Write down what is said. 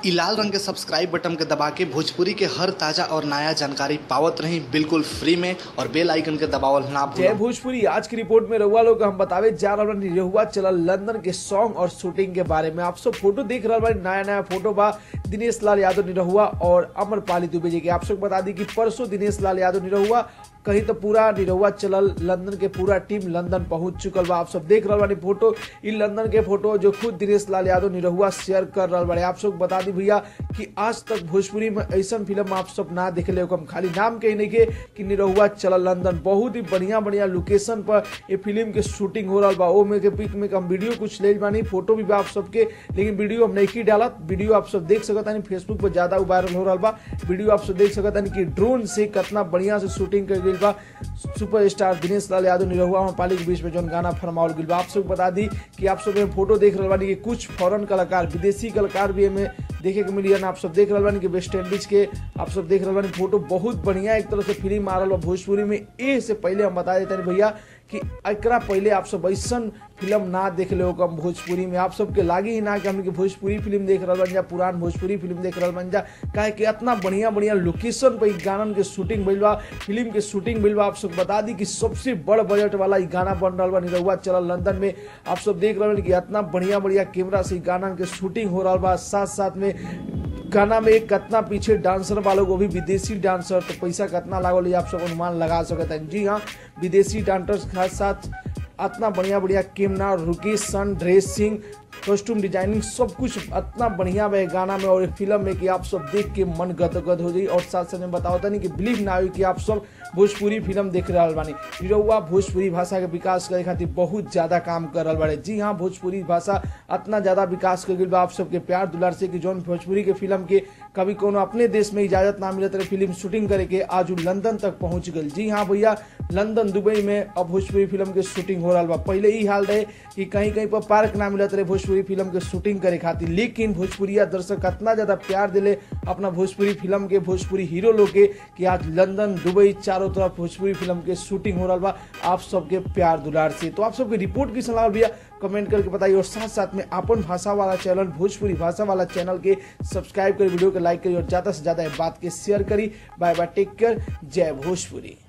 इ लाल रंग के सब्सक्राइब बटन के दबा के भोजपुरी के हर ताजा और नया जानकारी पावत रही बिल्कुल फ्री में और बेल आइकन के दबावल ना जय भूलें भोजपुरी आज की रिपोर्ट में रहुआ लोग हम बतावे जा रहा बानी रहुआ चलल लंदन के सॉन्ग और शूटिंग के बारे में आप सब फोटो देख रहा बानी नया नया फोटो बा दिनेश लाल यादव निरहुआ और अमरपाली दुबे जी के आप सब बता दी कि परसों दिनेश लाल यादव निरहुआ कहीं तो पूरा निरहुआ चलल लंदन के पूरा टीम लंदन पहुंच चुकल बा आप सब देख रहा बानी फोटो इ लंदन के फोटो जो खुद दिनेश लाल यादव निरहुआ शेयर कर रहा बाड़े आप सब बता दी भैया कि आज तक भोजपुरी में ऐसा फिल्म आप सब ना देखले हो हम खाली नाम के ही नहीं के कि निरहुआ चलल लंदन बहुत ही बढ़िया बढ़िया लोकेशन पर ये फिल्म के शूटिंग हो रहा बा ओ में के पिक में हम वीडियो कुछ ले बानी फोटो भी बा आप सबके लेकिन वीडियो हम नहीं की डालत वीडियो आप सब देख सकत तानी फेसबुक पर ज्यादा वायरल हो रहा बा वीडियो आप सब देख सकत तानी कि ड्रोन से कितना बढ़िया से शूटिंग कर गई बा सुपर स्टार दिनेश लाल यादव निरहुआ और पाली के बीच में जौन गाना फरमावल गई बा आप सब बता दी कि आप सब फोटो देख रहे बानी कि कुछ फॉरेन कलाकार विदेशी कलाकार भी हमें देखे के मिली आप सब देख रहे बानी कि वेस्ट इंडीज के आप सब देख रहे बानी फोटो बहुत बढ़िया एक तरह से फिल्म आ रहा बा भोजपुरी में ए से पहले हम बता देते हैं भैया कि एकरा पहले आप सब ऐसा फिल्म ना देख ले कम भोजपुरी में आप सबके लागे ही ना कि हमने भोजपुरी फिल्म देख रहा बन जा पुरान भोजपुरी फिल्म देख रहा बन जा काहे कि इतना बढ़िया बढ़िया लोकेशन पे इ गानन के शूटिंग भइल बा फिल्म के शूटिंग भइल बा आप सब बता दी कि सबसे बड़ बजट वाला इ गाना बन रहा बा निरहुआ चलल लंदन में आप सब देख रहे कि इतना बढ़िया बढ़िया कैमरा से इ गानन के शूटिंग हो रहा बा साथ साथ में गाना में एक कितना पीछे डांसर वालों को भी विदेशी डांसर तो पैसा कितना लागल ये आप सब अनुमान लगा सकते हैं जी हाँ विदेशी डांसर्स के साथ इतना बढ़िया बढ़िया camera location dressing costume designing सब कुछ इतना बढ़िया बा ये गाना में और ये फिल्म में कि आप सब देख के मन गदगद हो जाई और साथ साथ में बताओ नहीं कि बिलीव ना हो कि आप सब भोजपुरी फिल्म देख रहा बानी निरहुआ भोजपुरी भाषा के विकास करे खातिर बहुत ज्यादा काम कर रहा बाड़े जी हाँ भोजपुरी भाषा इतना ज्यादा विकास कर गई बा आप सबके प्यार दुलार से कि जौन भोजपुरी के फिल्म के कभी कोनो अपने देश में इजाजत ना मिलत रहे फिल्म शूटिंग करे के आज उ लंदन तक पहुंच गई जी हाँ भैया लंदन दुबई में अब भोजपुरी फिल्म के शूटिंग हो रहा बा पहले ही हाल रहे कि कहीं कहीं पर पार्क ना मिलत रहे भोजपुरी फिल्म के शूटिंग करे खातिर लेकिन भोजपुरिया दर्शक इतना ज्यादा प्यार दिले अपना भोजपुरी फिल्म के भोजपुरी हीरो लोग के कि आज लंदन दुबई चारों तरफ भोजपुरी फिल्म के शूटिंग हो रहा बा आप सबके प्यार दुलार से तो आप सबके रिपोर्ट की सलाह भैया कमेंट करके बताइए और साथ साथ में अपन भाषा वाला चैनल भोजपुरी भाषा वाला चैनल के सब्सक्राइब करी वीडियो को लाइक करी और ज्यादा से ज्यादा बात के शेयर करी बाय बाय टेक केयर जय भोजपुरी